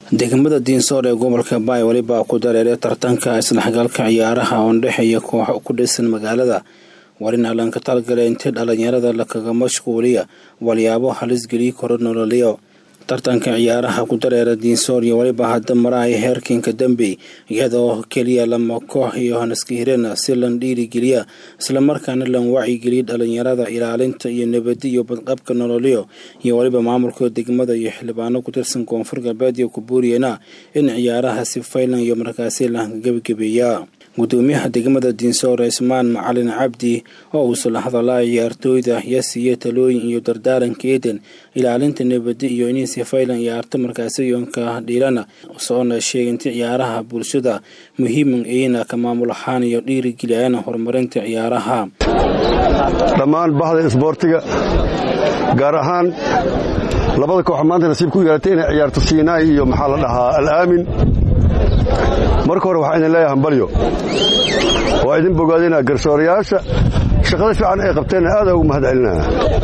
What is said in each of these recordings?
degmada diinsoor ee gobolka baay welibaa ku dareeray tartanka isdhexgalka ciyaaraha oo dhexeeya kooxo ku dhisan magaalada warin allan ka talgala intii dhalinyarada lakaga mashquuliya walyaabo halisgeliyi karo nololyo tartanka ciyaaraha ku dareera diinsoor iyo weliba hadda maraaya heerkinka dambey iyadoo keliya lama koox iyo hanaska hirana si lan dhiirigeliya islamarkaana lan wacyigeliya dhalinyarada ilaalinta iyo nabadi iyo badqabka nololyo iyo weliba maamulka degmada iyo xildhibaano ku tirsan koonfur galbeed iyo kubuuriyana in ciyaaraha si faylan iyo markaasi lahanka gebagabeeya gudoomiyaha degmada diinsoor ismaan macalin cabdi oo uusula hadalaa ciyaartooyda ya siiya talooyin iyo dardaaranka eeden ilaalinta nabadi iyo inay si faylan ciyaarto markaasi yoonka dhiirana soona sheeginta ciyaaraha bulshada muhiiman eyna ka maamul ahaan iyo dhiirigeliyana horumarinta ciyaaraha dhammaan bahda isboortiga gaar ahaan labada koox maanta nasiib ku yeelatay inay ciyaarto siinaay iyo maxaa la dhahaa alaamin marka hore waxaa idin leeyahay hambalyo waa idin bogaadinaa garsoorayaasha shaqada fiican ay qabteenna aadaa ugu mahad celinaya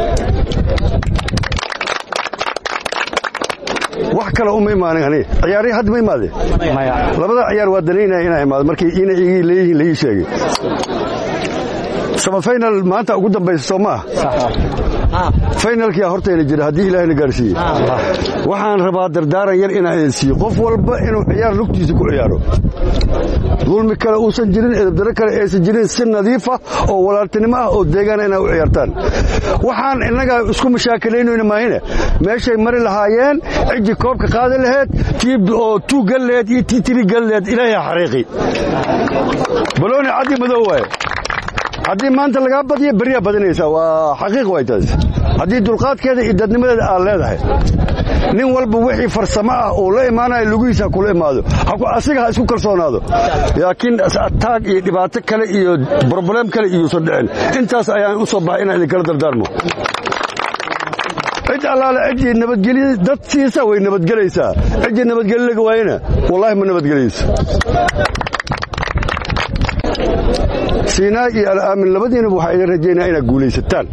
wax kale uma imaanin ani ciyaarihii hadda ma imaadeen labada ciyaar waa danaynaya inaa imaado markii ina igii leeyihiin laii sheegay samafaynal maanta ugu dambaysa soo maaha faynalkiyaa hortayna jira haddii ilaahayna gaarsiiye waxaan rabaa dardaaran yar inaan idin siiyo qof walba inuu ciyaar lugtiisa ku ciyaaro dulmi kale uusan jirin edabdaro kale aysan jirin si nadiifa oo walaaltinimo ah oo deegaana inaa u ciyaartaan waxaan innagaa isku mashaakilaynayna maahine meeshay mari lahaayeen cijji koobka qaadi laheyd tiib oo tuu gal laheyd iyo tii tiri gal laheyd ilaahay xariiqi balooni caddi madow waaye haddii maanta lagaa badiyo beryaa badinaysaa waa xaqiiq way taas haddii dulqaadkeeda iyo dadnimadeeda aad leedahay nin walba wixii farsamo ah uu la imaanayo lugihiisa kula imaado asiga ha isku kalsoonaado laakiin ataag iyo dhibaato kale iyo broblem kale iyuusan dhicin intaas ayaan u soo baxay inaan idinkala dardaarmo cid allaale ciddii nabadgelya dad siisa way nabadgelaysaa ciddii nabadgelyo laga waayena wallaahi ma nabadgelayso siinaa iyo alaamin labadiinaba waxaa idin rajaynaa inaad guulaysataan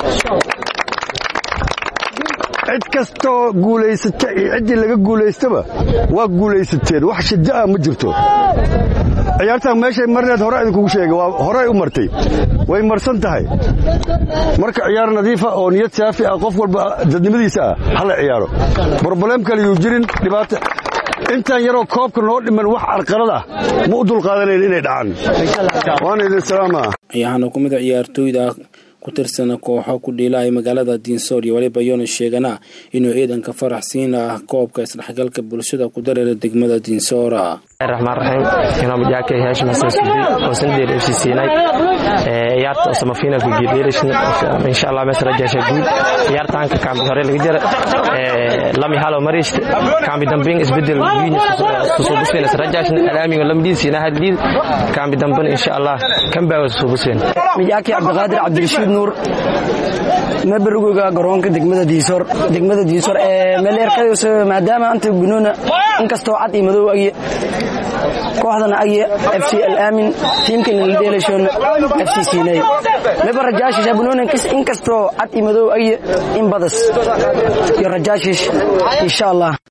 cid kastoo guulaysata iyo ciddii laga guulaystaba waa guulaysateen wax shiddo ah ma jirto ciyaartaan meeshay marneed hore idinkugu sheegay waa horey u martay way marsan tahay marka ciyaar nadiifa oo niyad saafi ah qof walba dadnimadiisa ah hala ciyaaro broblem kale yuu jirin dhibaato intaan yaroo koobka noo dhiman wax carqalad ah ma u dulqaadanayn inay dhacaan waana idin salaama ayaahana ku mid a ciyaartooyda ku tirsana kooxo ku dhiilaaya magaalada diinsoor iyo waliba yoona sheegana inuu ciidanka faraxsiin ah koobka isdhexgalka bulshada ku dareera degmada diinsoora raxmaan raxiim inoo jaakay haashim xasan sudi oo sandeer f c siinay ciyaarta oo samafinalka geedheerisn insha allah mees rajaasha guud ciyaartaanka kaambi hore laga jira lami halo mariist kaambi dambin isbedel wiin susubuseen rajaashna alaamiga lamdiid siina hadliid kaambi dambin insha allah kambaaga susubuseen mijaaki cabdiqaadir cabdirashiid nuur mabarugooga garoonka degmada diisoor degmada diisoor ee meeleerkadaas maadaama anta gunoona inkastoo cad iyo madow agye kooxdana agye f c alaamin tiimkana la dheelashoona f c siinay meba rajaashish abunoona inkastoo cad iyo madow agye in badas iyo rajaashish insha allah